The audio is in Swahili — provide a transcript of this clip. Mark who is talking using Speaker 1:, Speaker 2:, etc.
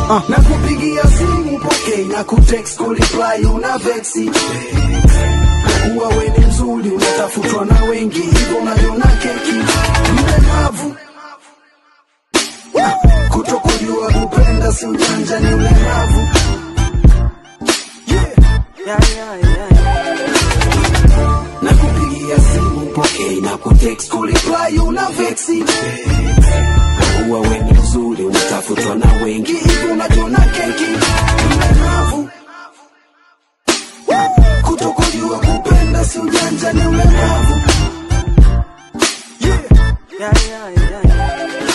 Speaker 1: na kupigia simu pokei na kutext kureply una vexi kuwa we ni mzuri unatafutwa na wengi hivyo unajiona keki mlemavu kutokujua kupenda si ujanja ni ulemavu na kupigia simu pokei na kutext kureply una vexi kuwa we ni mzuri unatafutwa na wengi hivyo unajiona keki mlemavu kutokujua kupenda si ujanja ni ulemavu
Speaker 2: Yeah, yeah, yeah.